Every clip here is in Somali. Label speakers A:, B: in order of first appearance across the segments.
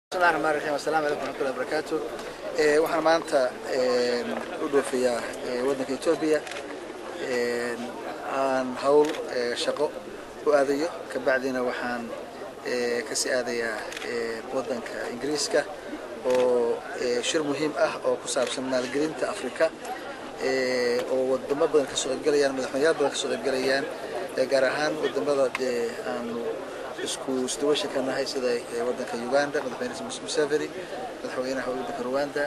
A: bismillahi raxmaan raxiim assalaamu calaykum waraxmatullahi wabarakaatu waxaan maanta u dhoofiyaa waddanka etoobiya aan hawl shaqo u aadayo kabacdina waxaan kasii aadayaa waddanka ingiriiska oo shir muhiim ah oo ku saabsan maalgelinta afrika oo wadamo badan kasoo qaybgalayaan madaxweyneyaal badan kasoo qaybgalayaan gaar ahaan wadamada dee aanu isku isdawasha ka nahay sida waddanka uganda madaxweyne museveni madaxweynaha waddanka rwanda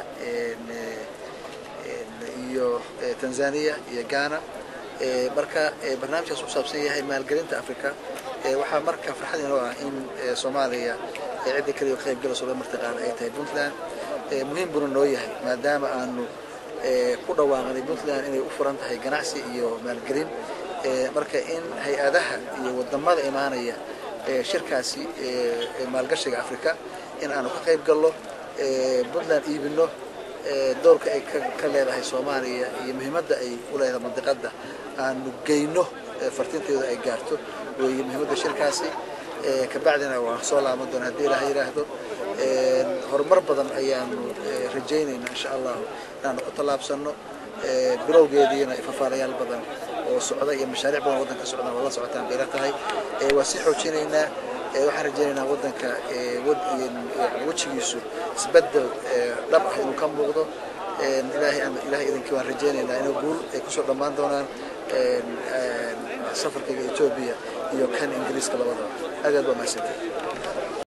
A: iyo tanzania iyo ghana marka barnaamijkaas ku saabsan yahay maalgelinta africa waxaa marka farxad inoo ah in soomaaliya cidda kaliya ka qaybgalayso la martiqaana ay tahay puntland muhiim buna noo yahay maadaama aanu ku dhawaaqnay puntland inay u furan tahay ganacsi iyo maalgelin marka in hay-adaha iyo wadamada imaanaya shirkaasi maalgashiga africa in aanu ka qayb galno puntland iibino doorka ay ka leedahay soomaaliya iyo muhiimadda ay u leedahay mandiqadda aanu geyno fartinteedu ay gaarto weeye muhiimadda shirkaasi kabacdina waan soo laaban doona haddii ilaha yidhaahdo horumar badan ayaanu rajaynayna insha allahu inaanu ku tallaabsano bilowgeediina fafaalayaal badan oo socda iyo mashaariic badan waddanka socdaan waa la socotaan bayla tahay waa sii xoojinaynaa waxaan rajaynaynaa waddanka wejigiisu isbedel dhab ah inuu ka muuqdo ilaahay idinkii waan rajaynaynaa inuu guul ay kusoo dhammaan doonaan safarkayga etoobiya iyo kan ingiriiska labadaba aad aad waa mahadsantahay